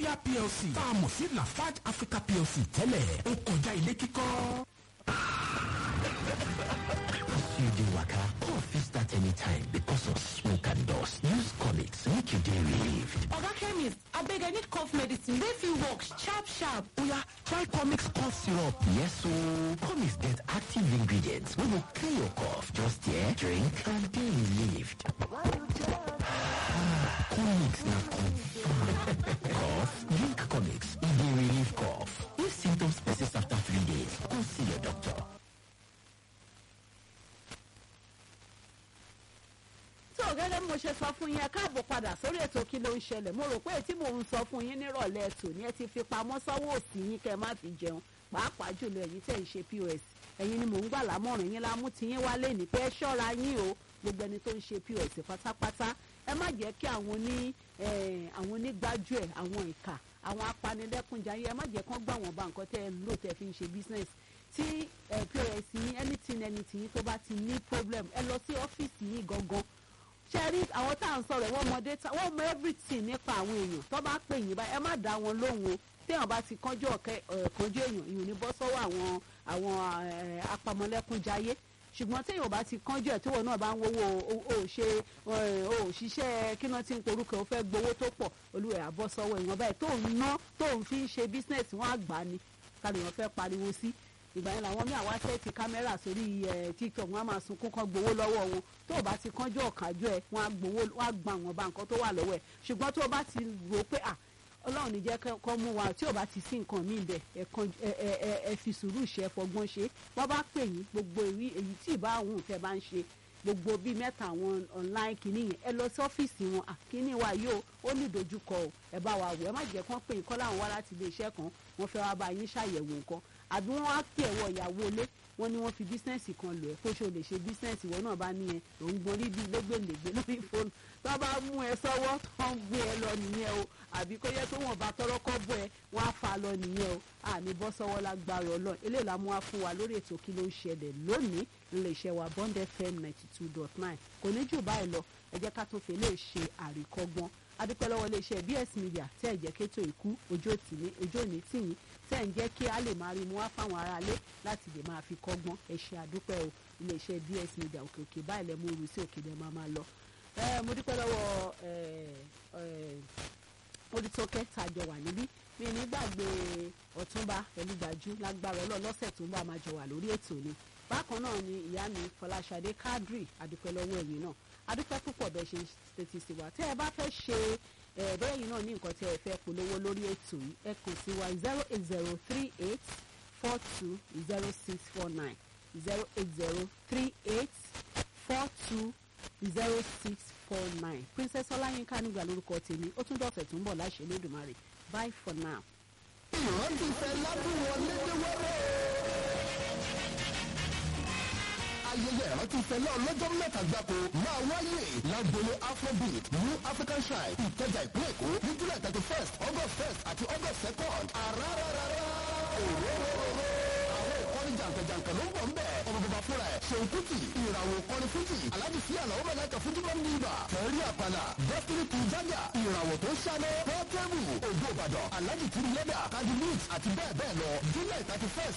media plc tá a mọ̀ sí lafarge africa plc tẹ́lẹ̀ ó kọjá ilé kíkọ́. you dey waka cough fit start anytime because of smoke and dust use comics make you dey relieved oga chemist abeg i need cough medicine wey fit work sharp sharp oya try comics cough syrup yes ooo comics get active ingredients wey go clear your cough just hear drink and dey relieved comics na confam cough drink comics e dey relieve cough if symptoms persist after three days go see your doctor tó gẹ́gẹ́ bí mo ṣe sọ fún yín ẹ káàbọ̀ padà sórí ètò kí ló ń ṣẹlẹ̀ mo rò pé tí mò ń sọ fún yín nírọ̀lẹ́ ètò ni ẹ ti fi pamọ́ sọ́wọ́ òsì yín kẹ́ ẹ má fi jẹun pàápàá jùlọ ẹ̀yin tẹ̀ ń ṣe pos ẹ̀yin ni mò ń gbà lámọ̀ràn yín lámú ti yín wálé ní pé ẹ ṣọ́ra yín o gbogbo ẹni tó ń ṣe pos pátápátá ẹ má jẹ́ kí àwọn ní àwọn onígbájúẹ̀ àwọn ìkà àwọn apanilẹ́kúnjayé ẹ má jẹ́ kán gbà wọ́n bá nǹkan tẹ́ ẹ lò tẹ́ fi ń ṣe business tí pos yín anything anything yín tó bá ti ní problem ẹ lọ sí ọ́fíìsì yín gangan ṣe rí àwọn tá à ń sọ̀rọ̀ wọ́n mọ data wọ́n mọ everything nípa àwọn èèyàn tó bá pè yín báyìí ẹ má dá wọn lóhùn o téèyàn bá ti kánjú ọ̀kẹ́ kánjú èèyàn ìyún ní bọ́ sọ́wọ́ àwọn àwọn apamọ́lẹ́kúnjayé ṣùgbọ́n téèyàn bá ti kánjú ẹ̀ tí wọn náà bá ń wowó o ṣe o ṣiṣẹ́ kí náà ti ń porúkọ o fẹ́ gbowó tó pọ̀ olúwẹ̀ àbọ̀ sọ́wọ́ ìwọ̀n báyìí tó ń ná tó ń fi ń ṣe business wọn àgbà ni kálíyàn fẹ́ pariwo sí ìgbà yẹn làwọn míì àwọn asẹ́ẹ̀tì kámẹ́rà sórí ẹ̀ tiktok wọn á máa sunkún kan gbowó lọ́wọ́ wọn tó o bá ti kánjú ọ̀kájú ẹ̀ wọn á gbowó wọn á gba àwọn ọba nǹkan tó wà lọ́wọ́ ẹ̀ ṣùgbọ́n tó o bá ti rò pé à ọlọ́run ní jẹ́ kọ́ mú wa tí o bá ti sí nǹkan míì bẹ̀ ẹ fi sùúrù ṣe ẹ fọgbọ́n ṣe wọ́n bá pè yín gbogbo èyí tí ìbá òun tẹ́ bá ń ṣe gbogbo bíi mẹ́ta àwọn online kìíní yẹn ẹ lọ sí ọ́fíìsì wọn àkíní wa yóò ó ní ìdojúkọ o ẹ bá wa wò ẹ má jẹ́ kán pè yín kọ́ láwọn wá láti ilé iṣẹ́ kan wọ́n fẹ́ wá bá yín ṣàyẹ̀wò nǹkan àbí wọ́n á pè ẹ̀wọ̀ ìyàwó ilé wọ́n ní wọ́n fi bísínẹ́sì kan lò ẹ́ kó ṣe o lè ṣe bísínẹ́sì ìwọ náà bá ní ẹ òun gbọ́n rí bí lẹ́gbẹ̀lẹ́gbẹ̀ lórí fóònù tó bá mú ẹ sọ́wọ́ tó ń gbé ẹ lọ nìyẹn o àbí kó yẹ pé wọ́n bá tọrọ kọ́ bọ́ ẹ wọ́n á fa lọ nìyẹn o àní bọ́ sọ́wọ́ lágbára ọlọ́run eléyìí la mú wá fún wa lórí ètò kí ló ń ṣẹlẹ̀ lónìí nílé iṣẹ́ wa bond fm ninety two dot nine kò ní jù báyìí lọ ẹ jẹ́ ká tún fi lè ṣe àríkọ́gbọ́n adúpẹ́ lọ́wọ́ iléeṣẹ́ bs media tẹ́ ẹ̀ jẹ́ kétò ìkú ojú òní tìyín tẹ́ ẹ̀ ń jẹ́ kí a lè máa rí mu wá fáwọn aráalé láti lè máa fi kọ́gbọ́n ẹ ṣe àdúpẹ́ o iléeṣẹ́ bs media òkè òkè báyìí lẹ́ mú oru sí òkè lẹ́ máa máa lọ. mo dúpẹ́ lọ́wọ́ olùtọ́kẹ́ tàjọ wà níbí mi ní gbàgbé ọ̀túnba pẹ̀lú gbàjú lágbára ọlọ́ọ̀ lọ́sẹ̀ tó ń bá máa jọ wà lórí ètò ni bákan náà ni ìyá mi fọláṣadé kádírì adúpẹ́ lọ́wọ́ ẹ̀yìn náà adúpẹ́ púpọ̀ bẹ́ẹ̀ ṣe tètè sí wa tẹ́ ẹ bá fẹ́ ṣe bẹ́ẹ̀ yìí náà ní nǹkan tí ẹ fẹ́ polówó lórí ètò yìí ẹ kàn sí wa zero eight zero three eight four two zero six four nine zero eight zero three eight four two zero six four nine princess ọláyínká nígbà lórúkọ tèmi ó tún dọ̀fẹ̀ tó ń bọ̀ láṣẹ lódùmarè bye for now. ìrántí fẹ́ ládùn wọlé dé wẹ́rẹ́ ayẹyẹ ìrántí fẹlẹ́ ọlọ́jọ́ mẹ́ta gbáko máa wáyé lágbóni afrobeat new african shrine ìkẹjà ìpínlẹ̀ èkó ní july thirty first august first àti august second àràràràrà òróróróró àwọn ìkọrin jàǹkànjàǹkàn ló ń bọ̀ ń bẹ̀ ọmọ bàbá fúnra ẹ̀ ṣeun kùtì ìràwọ̀ ìkọrin fújì aláàjì sí àlàó mẹ́lẹ́kà fújúmọ́ ní ibà fẹ́rí àpàlà destiny kì í jájà ìràwọ̀ tó ṣáná pọ́tẹ́bù ògbó ìbàdàn aláàjì tìrì lẹ́dà kájú mix àti bẹ́ẹ̀ bẹ́ẹ̀ lọ july thirty first